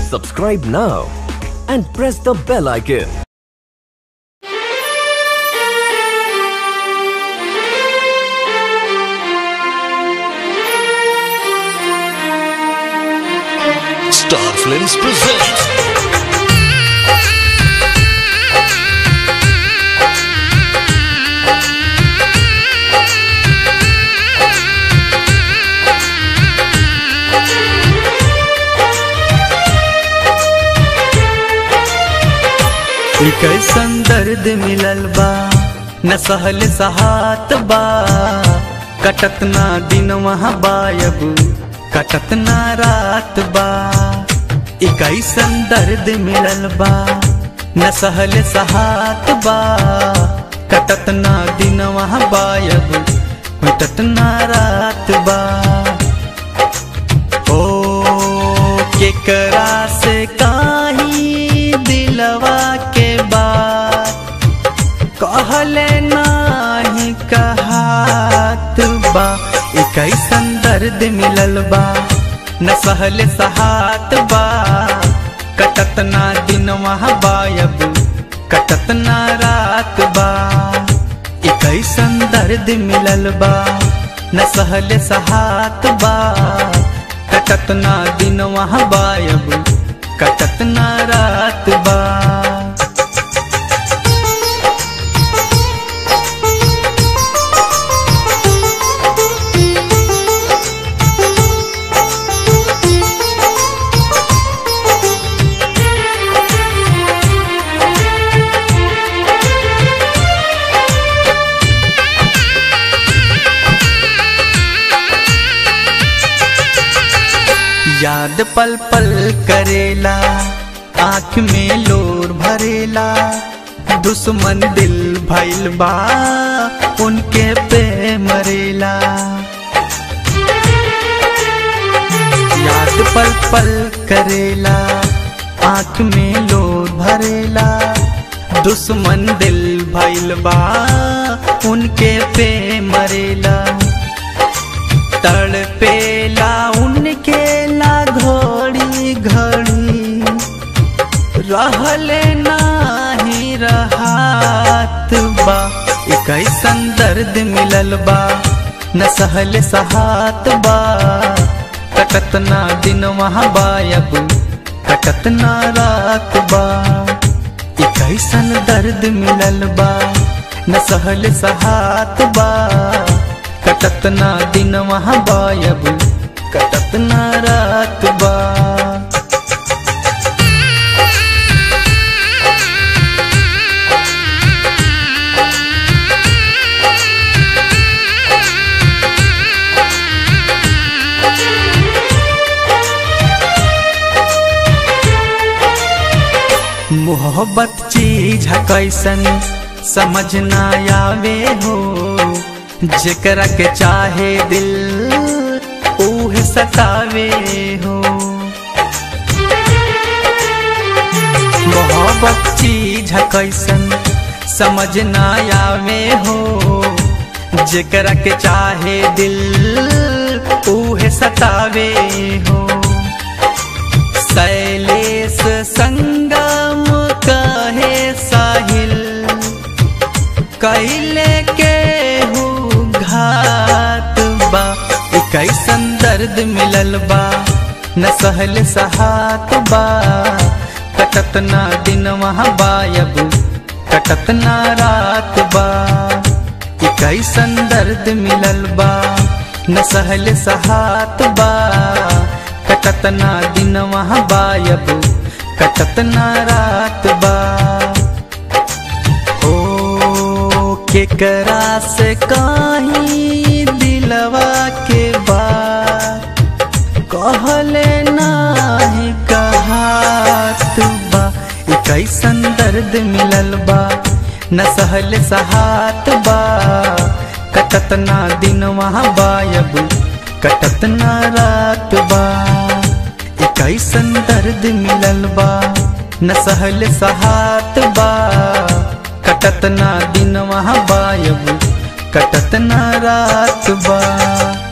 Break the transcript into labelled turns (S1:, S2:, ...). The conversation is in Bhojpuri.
S1: Subscribe now and press the bell icon.
S2: Star Films presents
S3: कैसन दर्द मिलल बा न सहल सहात बा कटत ना दिन वहाँ बायब कटत ना रात बा ई कैसन दर्द मिलल बा न सहल सहात बा कटत ना दिन वहाँ बायब कटत ना रात बा ओ केकरा से काही दिलवा के बात कहले नाही कहात बा ई कैसन दर्द मिलल बा न सहल सहात बा कटत ना दिन वहाँ बायब कटत ना रात बा ई कैसन दर्द मिलल बा न सहल सहात बा कटत ना दिन वहाँ बायब कटत ना रात बा याद पल पल करेला आँख में लोर भरेला दुश्मन दिल भइल बा उनके पे मरेला याद पल पल करेला आँख में लोर भरेला दुश्मन दिल भइल बा उनके पे मरेला तड़पेला उनके ला घड़ी घड़ी रहले नाही रहात बा ई कैसन दर्द मिलल बा न सहल सहात बा कटत ना दिन वहाँ बायब कटत ना रात बा ई कैसन दर्द मिलल बा न सहल सहात बा कटत ना दिन वहाँ बायब कटत ना रात बा मोहब्बत चीज है कैसन समझ ना आवे हो जेकरा के चाहे दिल उहे सतावे हो मोहब्बत चीज है कैसन समझ ना आवे हो जेकरा के चाहे दिल उहे सतावे हो शैलेश संगम कहे साहिल कैले के हु घात बा ई कैसन दर्द मिलल बा न सहल सहात बा कटत ना दिन वहाँ बायब कटत ना रात बा ई कैसन दर्द मिलल बा न सहल सहात बा कटत ना दिन वहाँ बायब कटत ना रात बा ओ केकरा से काही दिलवा के बात कहले नाही कहात बा ई कैसन दर्द मिलल बा न सहल सहात बा कटत ना दिन वहाँ बायब कटत ना रात बा ई कैसन दर्द मिलल बा न सहल सहात बा कटत ना दिन वहाँ बायब कटत ना रात बा